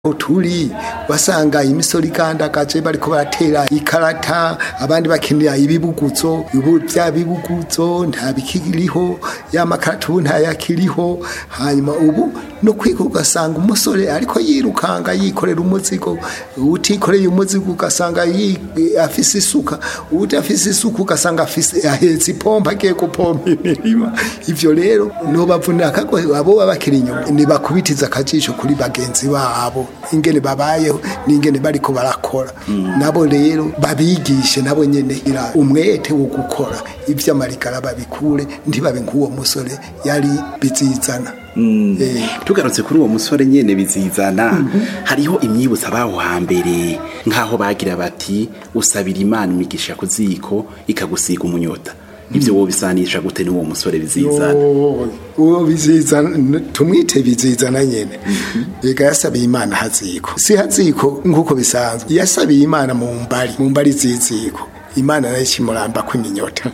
turi wasanga imisoro igandagaje bariko baratera ikarata abandi bakinira ibibuguzo ubu vya bibuguzo nta bikiriho ya makarata ubu ntayakiriho hanyuma ubu no kwiga ugasanga umusore ariko yirukanga yikorera umuzigo utikoreye umuzigo ugasanga yi- afise isuka udafise isuka ugasanga afise ahetse ipompa agiye gupompa imirima ivyo rero nobavunira akagohe abo baba bakiri inyuma nibakubitiza akajisho kuri bagenzi babo ingene babayeho n'ingene bariko barakora nabo rero babigishe nabo nyene ira umwete wo gukora ivy'amarigara babikure ntibabe nk'uwo musore yari bizizana Eh, tugarutse kuri uwo musore nyene bizizana hariho imyibutso abaho hambere nk'aho bagira bati usabira imana imigisha ku ziko ikagusiga umunyota ivyo wobisanisha gute n'uwo musore bizizana Yo, uwo bizizana tumwite bizizana nyene ega yasabiye imana haziko si haziko nk'uko bisanzwe yasabiye imana mu mbari mu mbari ziziko imana nayo ikimuramba kw'iminyota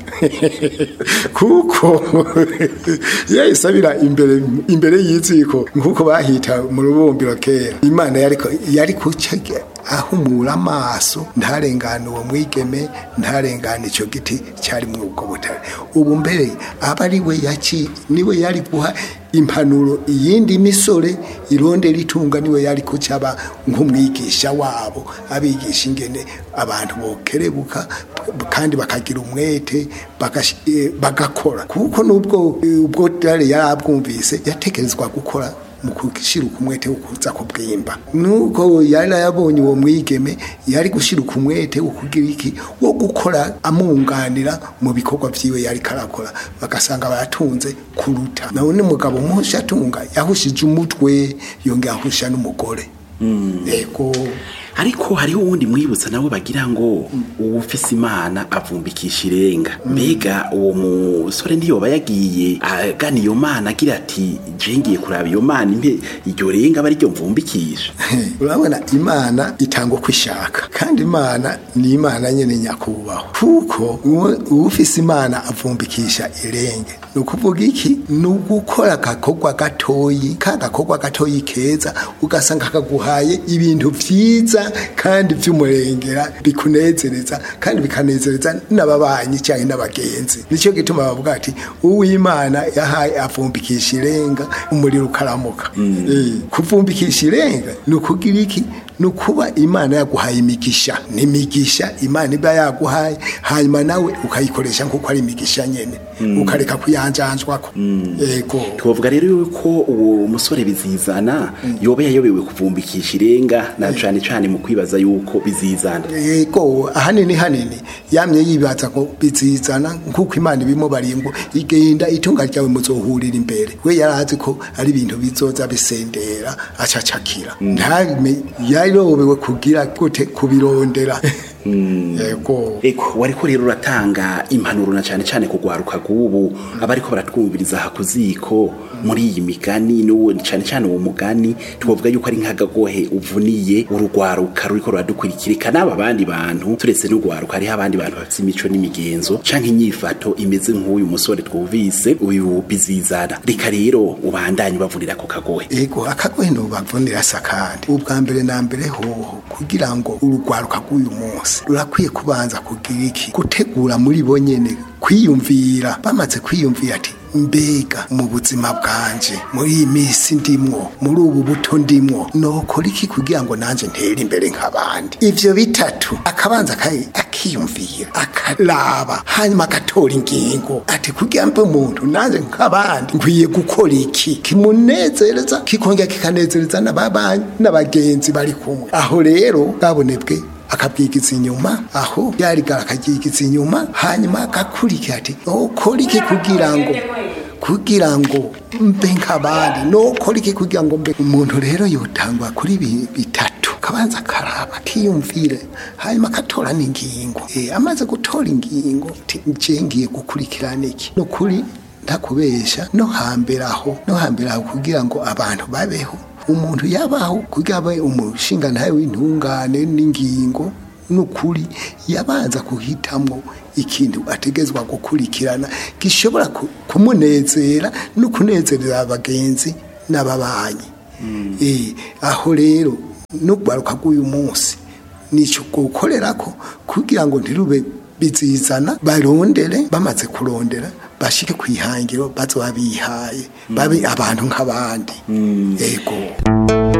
kuko yayisabira imbere imbere y'iziko nk'uko bahita mu rubumbiro kera imana yariko yari kuca ahumura amaso ntarengane uwo mwigeme ntarengane icyo giti cyari muri ubwo butare ubu mbere aba ari we yaci niwe yari guha impanuro iyindi misore ironde ritunga niwe yari kucaba nk'umwigisha wabo abigisha ingene abantu bokerebuka kandi bakagira umwete bagash- eh, bagakora kuko nubwo eh, ubwo dare yari abwumvise yatekerezwa gukora mu gushiruka umwete wo kuza kubwimba nuko yari yabonye uwo mwigeme yari gushiruka umwete wo kugira iki wo gukora amunganira mu bikorwa vyiwe yari karakora bagasanga baratunze kuruta none umugabo muhusha atunga yahushije umutwe yongera ahusha n'umugore yego ariko hariho uwundi mwibutsa nawe bagira ngo uwufise imana avumbikisha irenga mbega uwo musore ntiyoba yagiye agana iyo mana agira ati je ngiye kuraba iyo mana impe iryo renga aba ariryo mvumbikisha urabona imana itanga uko ishaka kandi imana ni imana nyene nyakubahwa kuko uwo- uwufise imana avumbikisha irenge ni ukuvuga iki ni ugukora agakorwa gatoyi ka gakorwa gatoyi keza ugasanga kaguhaye ibintu vyiza kandi vy'umurengera bikunezereza kandi bikanezereza n'ababanyi cyangwa n'abagenzi nicyo gituma bavuga ati uwimana yahaye avumbikisha irenga umuriro ukaramuka Eh, kuvumbikisha irenga ni ukugira iki ni ukuba imana yaguhaye imigisha ni imigisha imana iba yaguhaye hanyuma nawe ukayikoresha nk'uko ari imigisha nyene ukareka kuyanjanjwako yego twovuga rero yuko uwo musore bizizana yoba yayobewe kuvumbikisha irenga na cane cane mu kwibaza yuko bizizana yego ahanini hanini yamye yibaza ngo bizizana nk'uko imana ibimubariye ngo igenda itunga ryawe muzohurira imbere we yarazi ko ari ibintu bizoza bisendera acacakira ntame yarobewe kugira gute kubirondera yego Eko wariko rero uratanga impanuro na cane cane kugwaruka gubu abariko baratwumviriza hakuziko muri iyi migani n'uwo cane cane uwo mugani twovuga yuko ari nk'agagohe uvuniye urugwaruka ruriko ruradukurikirika n'aba bandi bantu turetse n'ugwaruka hariho abandi bantu bafite imico n'imigenzo canke inyifato imeze nk'uyu musore twumvise uyu bizizana reka rero ubandanye bavunira ako kagohe ego akagohe ntubavunira sa kandi ubwa mbere na mbere hoho kugira ngo urugwaruka rw'uyu munsi rurakwiye kubanza kugira iki gutegura muri bo nyene kwiyumvira bamaze kwiyumvira ati mbega mu buzima bwanje muri iyi minsi ndimwo muri ubu buto ndimwo nokora iki kugira ngo nanje ntere imbere nk'abandi ivyo bitatu akabanza akayi- akiyumvira akaraba hanyuma agatora ingingo ati kugira mbe umuntu nanje nk'abandi nkwiye gukora iki kimunezereza kikongera kikanezereza n'ababanyi n'abagenzi bari kumwe aho rero bwabonebwe akabwigiza inyuma aho yarigara akabyigiza inyuma hanyuma agakurikira ati ukora iki kugira ngo kugira ngo mbe nk'abandi nokora iki kugira ngo mbe umuntu rero yotangwa kuri ibi bitatu kabanza akaraba akiyumvire hanyuma agatora n'ingingo Eh, amaze gutora ingingo ati nje ngiye gukurikirana iki ni ukuri ntakubesha no hambere aho no hambere aho kugira ngo abantu babeho umuntu yabaho kugira abe umushinga ntawe w'intungane n'ingingo n'ukuri yabanza guhitamwo ikintu ategezwa gukurikirana gishobora ku- kumunezera no kunezerera abagenzi n'ababanyi Eh, aho rero n'urwaruka rw'uyu munsi nicyo gukorera ko kugira ngo ntirube bizizana barondere bamaze kurondera bashike ku ihangiro bazoba bihaye babe abantu nk'abandi yego